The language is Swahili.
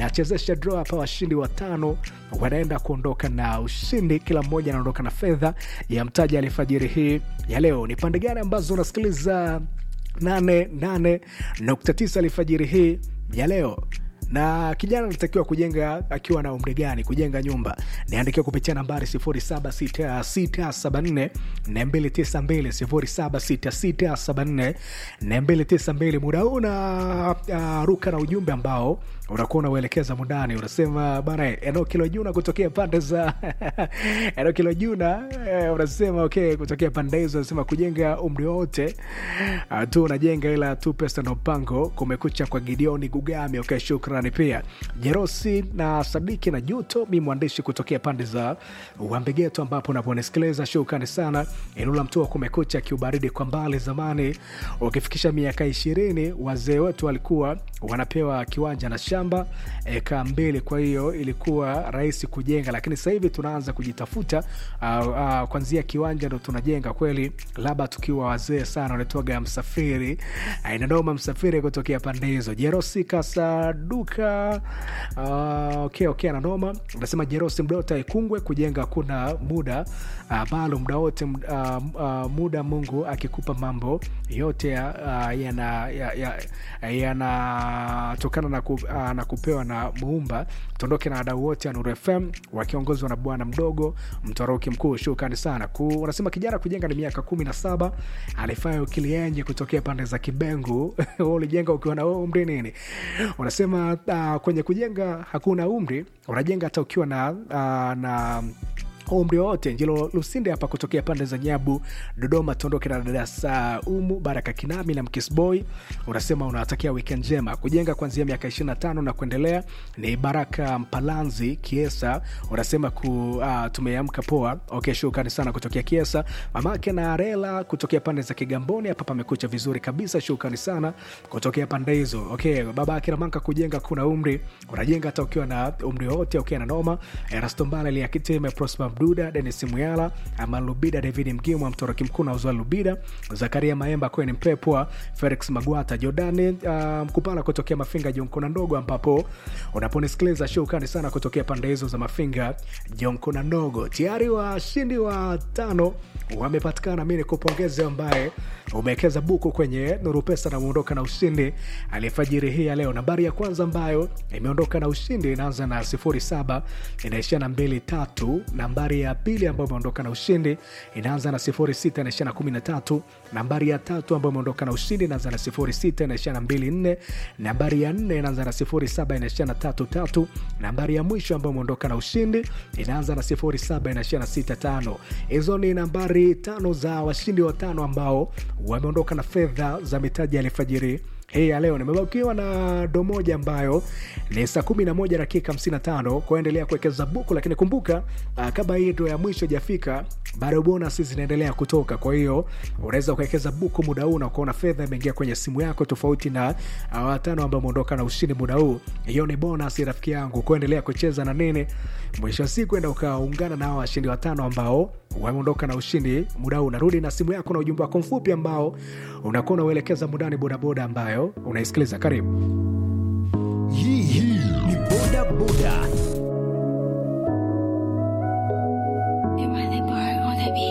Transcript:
nachezesha draw hapa washindi watano wanaenda kuondoka na ushindi kila mmoja anaondoka na fedha ya mtaji alifajiri hii ya leo ni pande gani ambazo unasikiliza 88.9 alfajiri hii ya leo na kijana anatakiwa kujenga akiwa na umri gani kujenga nyumba niandikia kupitia nambari 76674 292 muda huu na uh, ruka na ujumbe ambao unakuwa unauelekeza mundani unasema bana eneo kilojuna kutokea pande za eneo kilojuna eh, unasema okay kutokea pande hizo unasema kujenga umri wote uh, tu unajenga ila tu pesa na mpango kumekucha kwa gideoni gugami okay shukrani pia jerosi na sadiki na juto mi mwandishi kutokea pande za uambegeto ambapo unaponisikiliza shukrani sana inula mtua kumekucha kiubaridi kwa mbali zamani ukifikisha miaka ishirini wazee wetu walikuwa wanapewa kiwanja na shamba eka mbili kwa hiyo ilikuwa rahisi kujenga lakini sasa hivi tunaanza kujitafuta uh, uh, kwanzia kiwanja ndo tunajenga kweli labda tukiwa wazee sana wanatoga msafiri uh, inadoma msafiri kutokea pande hizo jerosi kasaduka uh, okay, okay, ananoma unasema jerosi mdota ikungwe kujenga kuna muda uh, maalum muda wote uh, uh, muda mungu akikupa mambo yote uh, yanatokana ya, ya, ya, ya na, ku, uh, na kupewa na muumba tuondoke na wadau wote wa Nuru FM wakiongozwa na bwana mdogo mtoroki mkuu shukrani sana ku, unasema kijana kujenga ni miaka kumi na saba alifanya ukilienje kutokea pande za kibengu ulijenga ukiwa na umri nini unasema uh, kwenye kujenga hakuna umri unajenga hata ukiwa na, uh, na umri wowote njilo lusinde hapa kutokea pande za nyabu dodoma tuondoke na dada saumu baraka kinami na mkisboy unasema unawatakia wikend njema kujenga kuanzia miaka 25 na kuendelea ni baraka mpalanzi kiesa unasema ku uh, tumeamka poa okay shukrani sana kutokea kiesa mamake na rela kutokea pande za kigamboni hapa pamekucha vizuri kabisa shukrani sana kutokea pande hizo okay babake ramanka kujenga kuna umri unajenga hata ukiwa na umri wowote ukiwa na noma erastombala liakiteme prosper mduda denis muyala amalubida david mgimwa mtoroki mkuu na uzwa lubida zakaria maemba kweni mpepwa felix magwata jordani uh, mkupala kutokea mafinga jonkona ndogo ambapo unaponisikiliza shukani sana kutokea pande hizo za mafinga jonkona ndogo tayari washindi wa tano wamepatikana mi nikupongeze ambaye umewekeza buku kwenye nuru pesa na umeondoka na ushindi aliyefajiri hii ya leo nambari ya kwanza ambayo imeondoka na ushindi inaanza na 07 inaishia na 23 nambari ya pili ambayo imeondoka na ushindi inaanza na 06 inaishia na 13 nambari ya tatu ambayo imeondoka na ushindi inaanza na 06 inaishia na 24 nambari ya nne inaanza na 07 inaishia na 33 nambari ya mwisho ambayo imeondoka na ushindi inaanza na 07 inaishia na 65 hizo ni nambari tano za washindi watano ambao wameondoka na fedha za mitaji ya alfajiri hii ya leo nimebakiwa na do moja ambayo ni saa 11 dakika 55 kuendelea kuwekeza buku lakini kumbuka uh, kama hii ndo ya mwisho ijafika bado bonus zinaendelea kutoka kwa hiyo unaweza kuwekeza buku muda huu na kuona fedha imeingia kwenye simu yako tofauti na uh, watano ambao umeondoka na ushindi muda huu hiyo ni bonus rafiki yangu kuendelea kucheza na nini mwisho wa siku enda ukaungana na hawa washindi watano ambao wameondoka na ushindi muda huu unarudi na simu yako na ujumbe wako mfupi ambao unakuwa unauelekeza mudani bodaboda ambayo unaisikiliza karibu hii hii ni boda boda